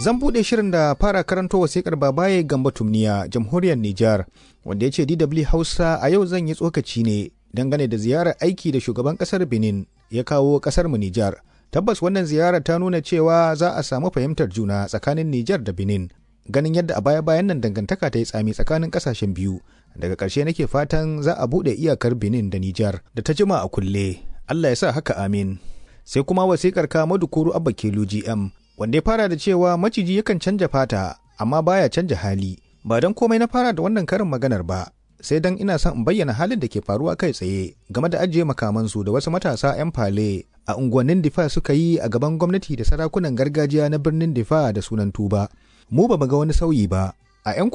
Zan buɗe shirin da fara karanto wasikar babaye Gamba Tumniya, jamhuriyar Nijar, wanda ya ce DW Hausa a yau zan yi tsokaci ne dangane da ziyarar aiki da shugaban ƙasar Benin ya kawo ƙasar mu Nijar. Tabbas wannan ziyara ta nuna cewa za a samu fahimtar juna tsakanin Nijar da Benin. Ganin yadda a baya-bayan nan dangantaka ta yi tsami tsakanin ƙasashen biyu. Daga ƙarshe nake fatan za a buɗe iyakar Benin da Nijar da ta jima a kulle. Allah ya sa haka amin. Sai kuma wasikar ka Madukuru Abba Kelu GM wanda ya fara da cewa maciji yakan canja fata amma baya canja hali ba don komai na fara da wannan karin maganar ba sai dan ina son in bayyana halin da ke faruwa kai tsaye game da ajiye makamansu da wasu matasa 'yan fale a unguwannin difa suka yi a gaban gwamnati da sarakunan gargajiya na birnin difa da sunan tuba mu ba ga wani sauyi ba a 'yan